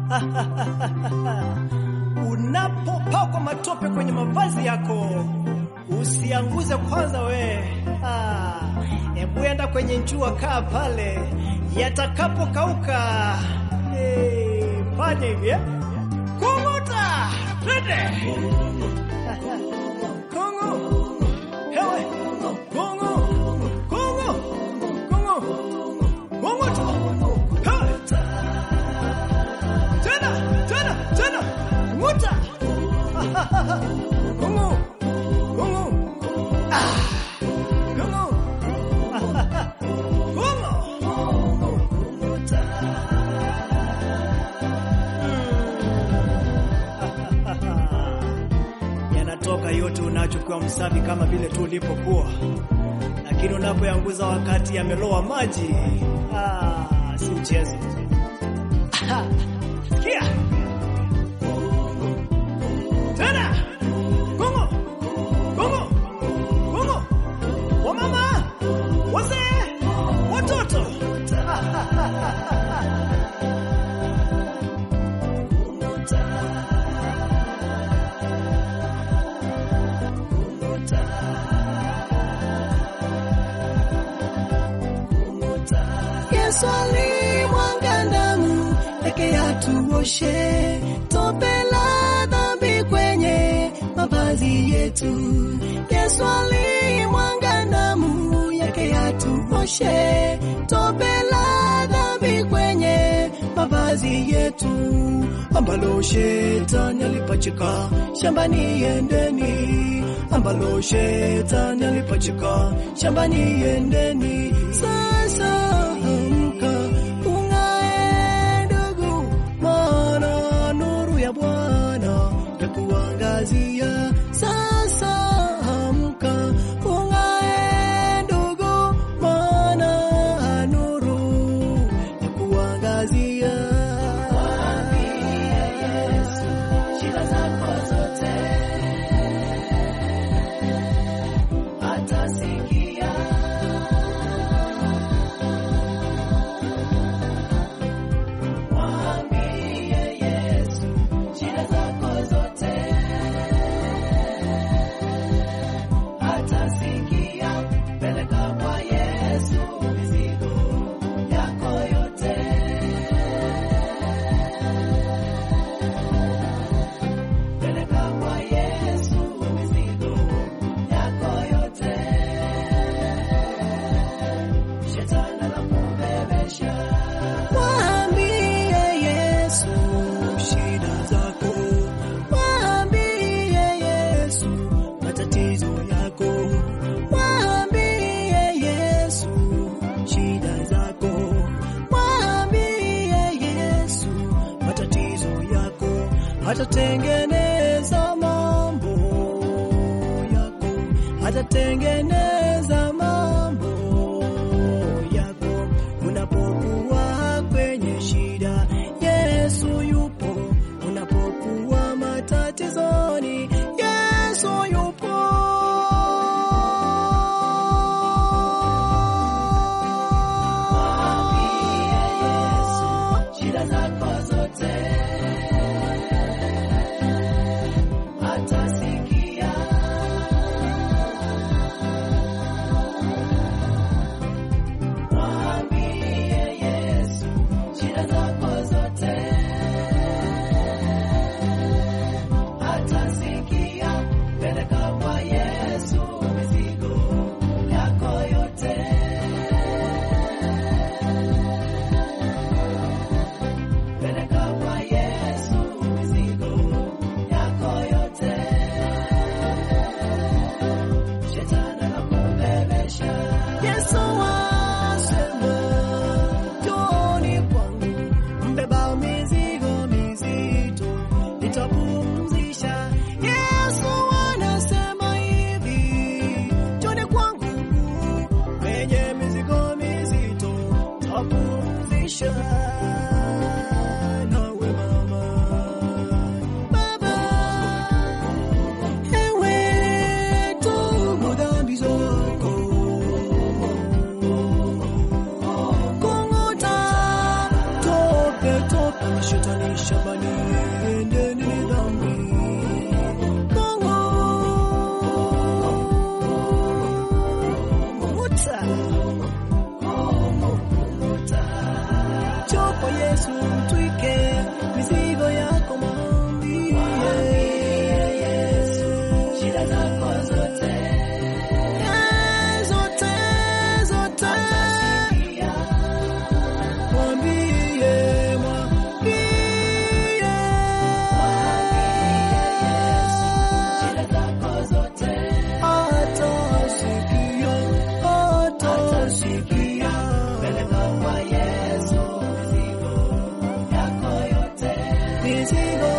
Unapopakwa matope kwenye mavazi yako usianguze kwanza we. Hebu enda kwenye njua, kaa pale, yatakapokauka hey, fanya hivi eh? Kung'uta, twende kungu, hewe kungu, kungu, kungu, kung'uta, hewe tena tena tena, ng'uta kungu, kungu, ah, kungu, kungu, yanatoka yote unachokuwa msafi kama vile tu ulipokuwa, lakini unapoyanguza wakati yamelowa maji, ah, si mchezo. Sikia tena, kungu kungu kungu, wamama, wazee, watoto Yesu alimwaga damu yake yatuoshe tope la dhambi kwenye mavazi yetu. Yesu alimwaga damu yake yatuoshe tope la dhambi kwenye mavazi yetu, ambalo shetani alipachika shambani, endeni ambalo shetani alipachika shambani, endeni sasa amka ung'ae ndugu, maana nuru ya Bwana yakuangazia. Sasa amka ung'ae ndugu, maana nuru yakuangazia. Shida zako zote atasikia. Mwambie Yesu shida zako zote, atasikia. Peleka kwa Yesu mizigo yako yote, peleka kwa Yesu mizigo yako yote, shetani anakubebesha Mwambie Yesu shida zako, mwambie Yesu matatizo yako, mwambie Yesu shida zako, mwambie Yesu matatizo yako, atatengeneza mambo yako, atatengeneza mambo yako unapokuwa kwenye shida, Yesu yupo. Unapokuwa matatizoni, Yesu yupo. Mwambie Yesu shida zako zote, atasikia. Mwambie Yesu shida zako zote, atasikia. Peleka kwa Yesu mizigo yako yote, peleka kwa Yesu mizigo yako yote, shetani anakubebesha. Yesu asema, njooni kwangu mbeba mizigo mizito, nitapumzisha. Yesu anasema hivi, njooni kwangu wenye mizigo mizito, tapumzisha. Nawe mama, baba, ewe tubu dhambi zako kung'uta tope tope, mashetani shamba Yesu, mtwike mizigo yako, mwambie Yesu shida zako zote, Eh, zote zote, mwambie mwambie atasikia atasikia mizigo